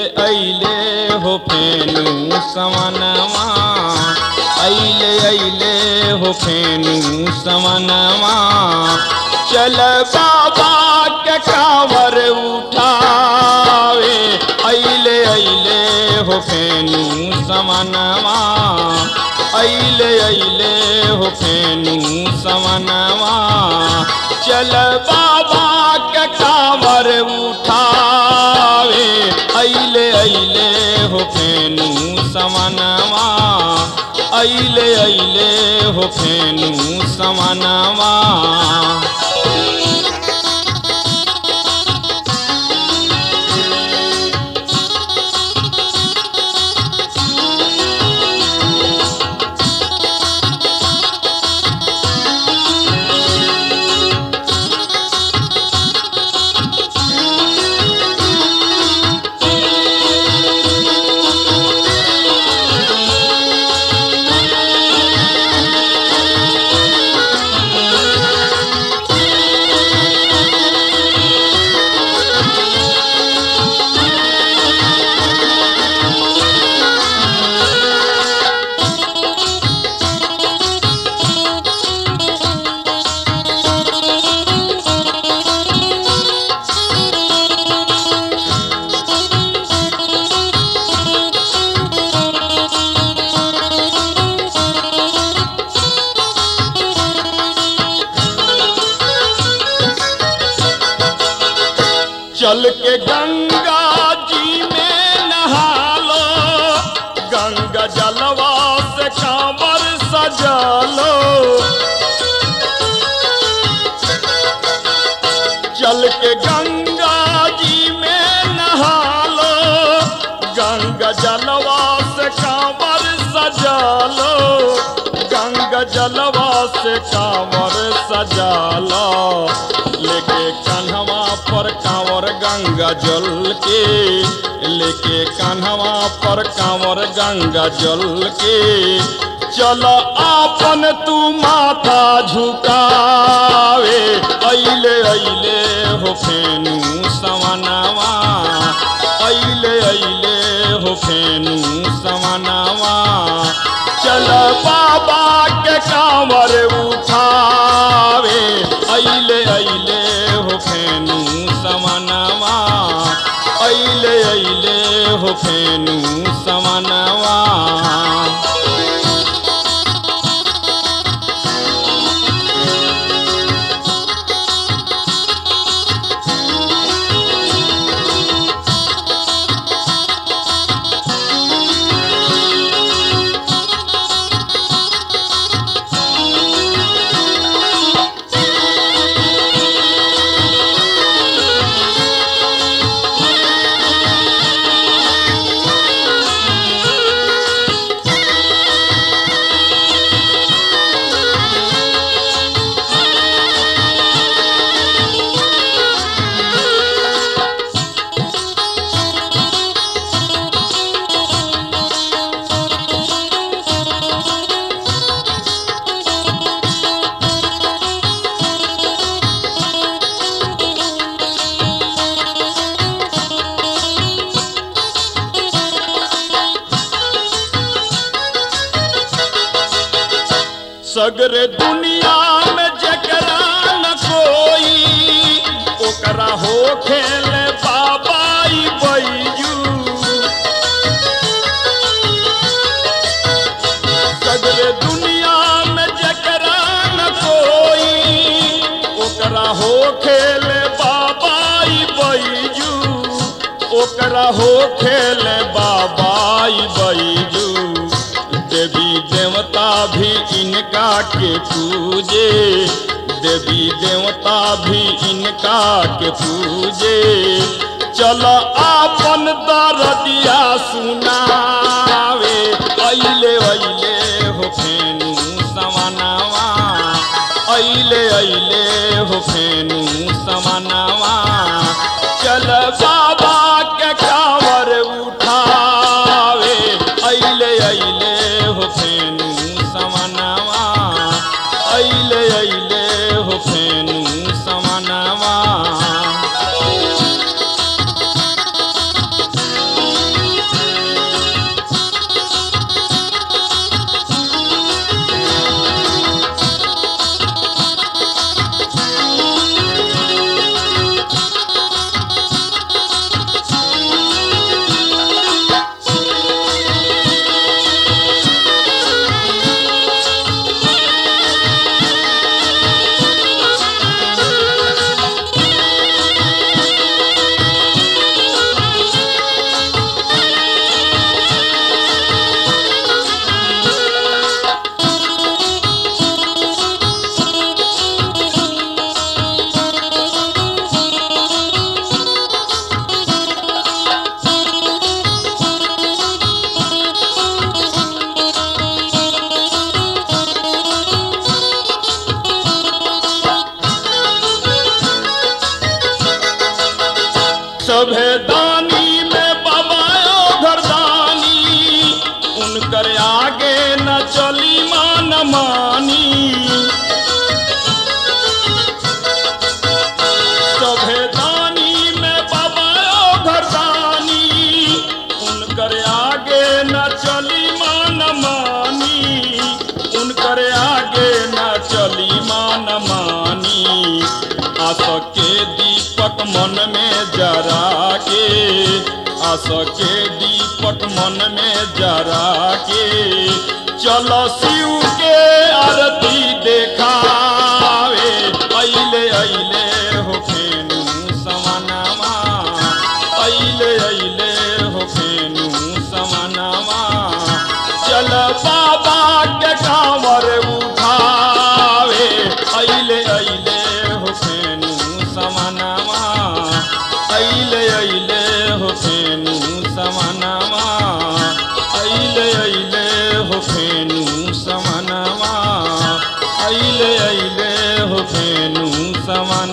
अइले हो फेनु समनवा अइले अइले हो फेनु समनवा चल बाबा के कावर उठावे अइले अइले हो फेनु समनवा अइले अइले हो फेनु समनवा चल बाबा के कावर उठावे अइले अइले हो फेनु समनवा अइले अइले हो फेनु समनवा चल के गंगा जी में नहा लो गंगा जलवा से कांवर सजा लो चल के गंगा जी में नहा लो गंगा जलवा से कांवर सजा लो गंगा जलवा से कांवर सजा लो लेके कन्हवा पर कांवर गंगा जल के लेके कन्हवा पर कांवर गंगा जल के चल आपन तू माथा झुकावे अइले अइले हो फेनु समनवा अइले अइले हो फेनु समनवा चल बाबा के कांवर उठावे अइले अइले हो फेनु समनवा अइले अइले हो फेनु समनवा सगरे दुनिया में जकरा न कोई ओकरा हो खेल बाबाई बैजू सगरे दुनिया में जकरा न कोई ओकरा हो खेल बाबाई बैजू ओकरा हो खेल बाबाई बैजू देवी देवता भी इनका के पूजे देवी देवता भी इनका के पूजे चल आपन दरदिया सुनावे अइले अइले हो फेनु समनवा अइले अइले हो फेनु समनवा चल बाबा के कांवर उठावे अइले अइले हो फेनु समनवा अइले अइले हो फेनु समनवा सभे दानी में बाबा घरदानी उनकर आगे न चली मान मानी सभे दानी में बाबा घरदानी उनकर आगे न चली मान मानी उनकर आगे न चली मान मानी आस के दीपक मन में जरा के आस के दीपक मन में जरा के चलो शिव के आरती देखावे अइले अइले हो फेनु समानामा अइले अइले हो फेनु समानामा चल बाबा के कांवर उठावे अइले अइले हो फेनु समानामा अइले अइले हो फेनु समानामा अइले अइले हो फेनु समानामा अइले अइले हो फेनु समानामा